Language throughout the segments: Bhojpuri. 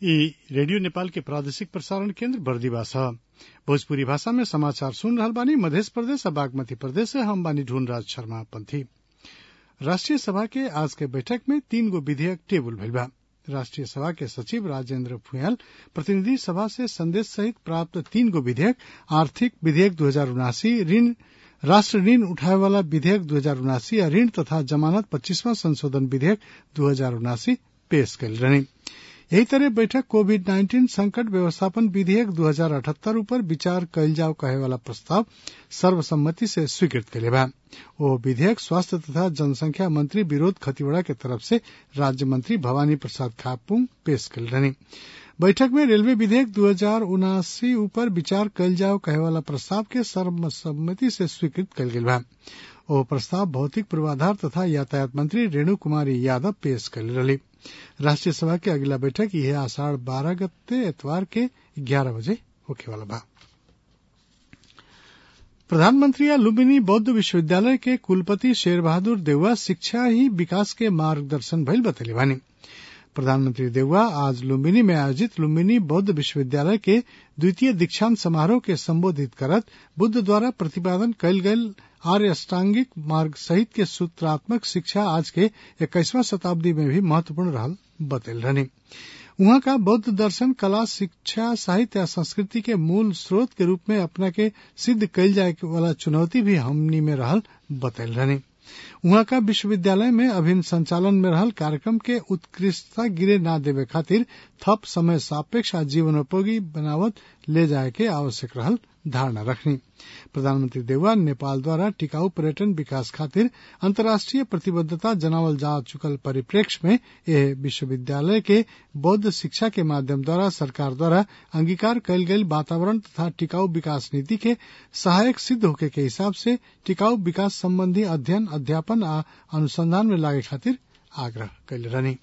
ई रेडियो नेपाल के प्रादेशिक प्रसारण केन्द्र बर्दिवा ह भोजपुरी भाषा में समाचार सुन रहल बानी मधेश प्रदेश आ बागमती प्रदेश से हम बानी ढूंढराज शर्मा पंथी राष्ट्रीय सभा के आज के बैठक में तीन गो विधेयक टेबुल भइल बा राष्ट्रीय सभा के सचिव राजेन्द्र फुयाल प्रतिनिधि सभा से संदेश सहित प्राप्त तीन गो विधेयक आर्थिक विधेयक दू हजार उनासी ऋण राष्ट्र ऋण उठाए वाला विधेयक दू हजार उनासी आ ऋण तथा जमानत पच्चीसवां संशोधन विधेयक दू हजार उनासी पेश कयल रहनी यही तरह बैठक कोविड नाइन्टीन संकट व्यवस्थापन विधेयक दू हजार अठहत्तर ऊपर विचार कयल जाओ कहे वाला प्रस्ताव सर्वसम्मति से स्वीकृत कले बा ओ विधेयक स्वास्थ्य तथा जनसंख्या मंत्री विरोध खतिवड़ा के तरफ से राज्य मंत्री भवानी प्रसाद खापुंग पेश कल रहनी बैठक में रेलवे विधेयक दू हजार उनासी ऊपर विचार कयल जाओ कहे वाला प्रस्ताव के सर्वसम्मति से स्वीकृत कयल गेल बा ओ प्रस्ताव भौतिक पूर्वाधार तथा यातायात मंत्री रेणु कुमारी यादव पेश कल रही राष्ट्रीय सभा के अगला बैठक यह आषाढ़ बारह गते एतवार के ग्यारह बजे होखे वाला बा प्रधानमंत्री या लुम्बिनी बौद्ध विश्वविद्यालय के कुलपति शेर बहादुर देउवा शिक्षा ही विकास के मार्गदर्शन भइल बतैले बानी प्रधानमंत्री देउवा आज लुम्बिनी में आयोजित लुम्बिनी बौद्ध विश्वविद्यालय के द्वितीय दीक्षांत समारोह के संबोधित करत बुद्ध द्वारा प्रतिपादन कयल गयल आर्य अष्टांगिक मार्ग सहित के सूत्रात्मक शिक्षा आज के इक्कीसवां शताब्दी में भी महत्वपूर्ण रहल बतैल रहनी उहाँ का बौद्ध दर्शन कला शिक्षा साहित्य या संस्कृति के मूल स्रोत के रूप में अपना के सिद्ध कयल जाए वाला चुनौती भी हमनी में रहल बतैल रहनी उहाँ का विश्वविद्यालय में अभिन्न संचालन में रहल कार्यक्रम के उत्कृष्टता गिरे ना देवे खातिर थप समय सापेक्ष आ जीवनोपयोगी बनावत ले जाए के आवश्यक रहल धारणा रखनी प्रधानमंत्री देउवा नेपाल द्वारा टिकाऊ पर्यटन विकास खातिर अंतर्राष्ट्रीय प्रतिबद्धता जनावल जा चुकल परिप्रेक्ष्य में यह विश्वविद्यालय के बौद्ध शिक्षा के माध्यम द्वारा सरकार द्वारा अंगीकार कयल गेल वातावरण तथा टिकाऊ विकास नीति के सहायक सिद्ध होके के हिसाब से टिकाऊ विकास संबंधी अध्ययन अध्यापन आ अनुसंधान में लागे खातिर आग्रह कैले रहनी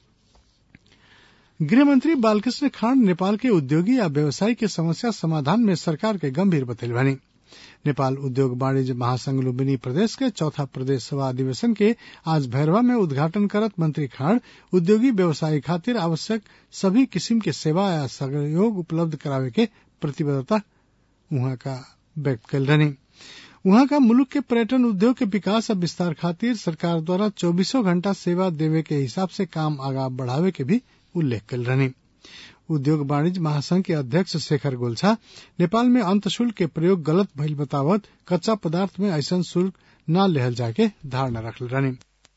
गृहमंत्री बालकृष्ण खांड नेपाल के उद्योगी या व्यवसायी के समस्या समाधान में सरकार के गंभीर बतैल बानी नेपाल उद्योग वाणिज्य महासंघ लुम्बिनी प्रदेश के चौथा प्रदेश सभा अधिवेशन के आज भैरवा में उद्घाटन करत मंत्री खांड उद्योगी व्यवसायी खातिर आवश्यक सभी किस्म के सेवा या सहयोग उपलब्ध करावे के प्रतिबद्धता उहाँ का व्यक्त कल रहनी उहाँ का मुल्क के पर्यटन उद्योग के विकास और विस्तार खातिर सरकार द्वारा चौबीसों घंटा सेवा देवे के हिसाब से काम आगा बढ़ावे के भी उल्लेख कल रहनी उद्योग वाणिज्य महासंघ के अध्यक्ष शेखर गोल्छा नेपाल में अंत शुल्क के प्रयोग गलत भइल बतावत कच्चा पदार्थ में ऐसा शुल्क न लेहल जाके धारणा रखल रहनी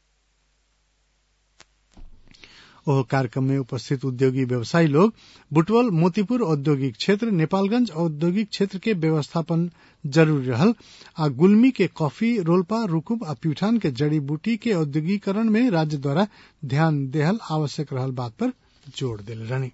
ओह कार्यक्रम में उपस्थित उद्योगी व्यवसायी लोग बुटवल मोतीपुर औद्योगिक क्षेत्र नेपालगंज औद्योगिक क्षेत्र के व्यवस्थापन जरूरी रहल आ गुलमी के कॉफी रोल्पा रुकुब आ प्यूठान के जड़ी बूटी के औद्योगिकरण में राज्य द्वारा ध्यान देहल आवश्यक रहल बात पर जोड़ दिल रहनी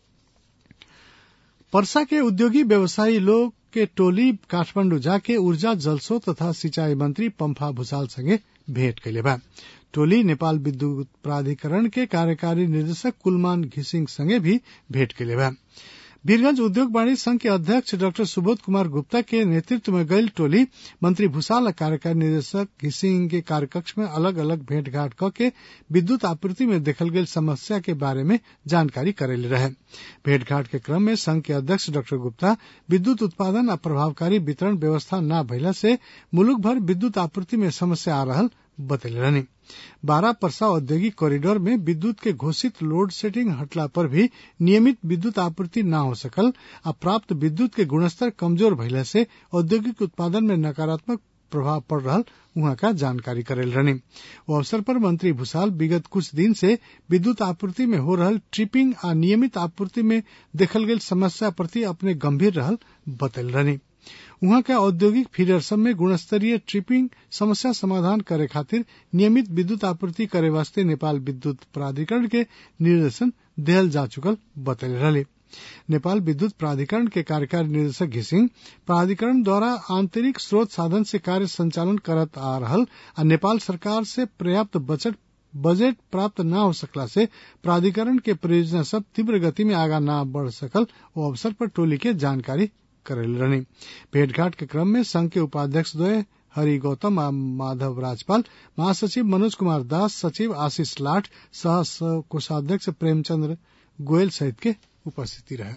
परसा के उद्योगी व्यवसायी लोग के टोली काठमांडू जाके ऊर्जा जलस्रोत तथा सिंचाई मंत्री पंफा भूषाल संगे भेंट कैले बा टोली नेपाल विद्युत प्राधिकरण के कार्यकारी निर्देशक कुलमान घिसिंग संगे भी भेंट कैले बा वीरगंज उद्योग वाणिज्य संघ के अध्यक्ष डॉक्टर सुबोध कुमार गुप्ता के नेतृत्व में गई टोली मंत्री भूषाल और कार्यकारी निदेशक घिसिंग के कार्यकक्ष में अलग अलग भेंटघाट क के विद्युत आपूर्ति में देखल गई समस्या के बारे में जानकारी करेले रहे भेंटघाट के क्रम में संघ के अध्यक्ष डॉक्टर गुप्ता विद्युत उत्पादन और प्रभावकारी वितरण व्यवस्था न भइला से मुलुक भर विद्युत आपूर्ति में समस्या आ रहल बतैले रहनी बारह परसा औद्योगिक कॉरिडोर में विद्युत के घोषित लोड सेटिंग हटला पर भी नियमित विद्युत आपूर्ति न हो सकल आ प्राप्त विद्युत के गुणस्तर कमजोर भइला से औद्योगिक उत्पादन में नकारात्मक प्रभाव पड़ रहा उहाँ का जानकारी करेल रहनी वो अवसर पर मंत्री भूषाल विगत कुछ दिन से विद्युत आपूर्ति में हो रहल ट्रिपिंग आ नियमित आपूर्ति में देखल गई समस्या प्रति अपने गंभीर रहल बतल रहनी उहाँ का औद्योगिक फीडर सब में गुणस्तरीय ट्रिपिंग समस्या समाधान करे खातिर नियमित विद्युत आपूर्ति करे वास्ते नेपाल विद्युत प्राधिकरण के निर्देशन देहल जा चुकल बतल रहे नेपाल विद्युत प्राधिकरण के कार्यकारी निदेशक घिसिंग प्राधिकरण द्वारा आंतरिक स्रोत साधन से कार्य संचालन करत आ रहल आ नेपाल सरकार से पर्याप्त बजट बजट प्राप्त न हो सकला से प्राधिकरण के परियोजना सब तीव्र गति में आगा न बढ़ सकल वो अवसर पर टोली के जानकारी करेल रहनी भेंटघाट के क्रम में संघ के उपाध्यक्ष द्वय हरि गौतम आ माधव राजपाल महासचिव मनोज कुमार दास सचिव आशीष लाठ सह कोषाध्यक्ष प्रेमचंद्र गोयल सहित के उपस्थिति रहे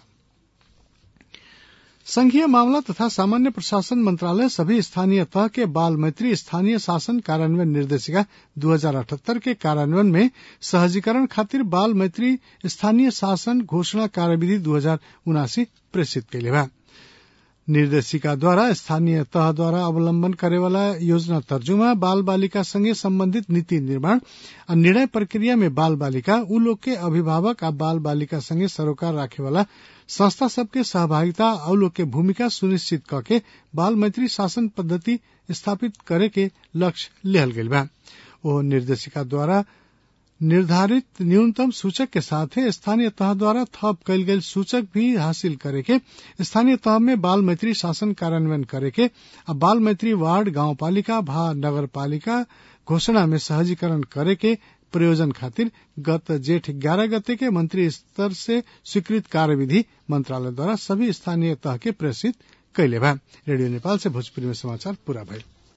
संघीय मामला तथा सामान्य प्रशासन मंत्रालय सभी स्थानीय तह के बाल मैत्री स्थानीय शासन कार्यान्वयन निर्देशिका 2078 के कार्यान्वयन में सहजीकरण खातिर बाल मैत्री स्थानीय शासन घोषणा कार्यविधि दू हजार उनासी प्रेषित कैले बा निर्देशिका द्वारा स्थानीय तह द्वारा अवलंबन करे वाला योजना तर्जुमा बाल बालिका संगे संबंधित नीति निर्माण आ निर्णय प्रक्रिया में बाल बालिका उ लोग के अभिभावक आ बाल बालिका संगे सरोकार राखे वाला संस्था सबके सहभागिता और लोग के भूमिका सुनिश्चित करके बाल मैत्री शासन पद्धति स्थापित करे के लक्ष्य लेहल गईल बा ओ निर्देशिका द्वारा निर्धारित न्यूनतम सूचक के साथ स्थानीय तह द्वारा थप कैल गेल सूचक भी हासिल करे के स्थानीय तह में बाल मैत्री शासन कार्यान्वयन करे के आ बाल मैत्री वार्ड गांव पालिका भा नगर पालिका घोषणा में सहजीकरण करे के प्रयोजन खातिर गत जेठ ग्यारह गते के मंत्री स्तर से स्वीकृत कार्यविधि मंत्रालय द्वारा सभी स्थानीय तह के प्रेषित कैले बा रेडियो नेपाल से भोजपुरी में समाचार पूरा भइल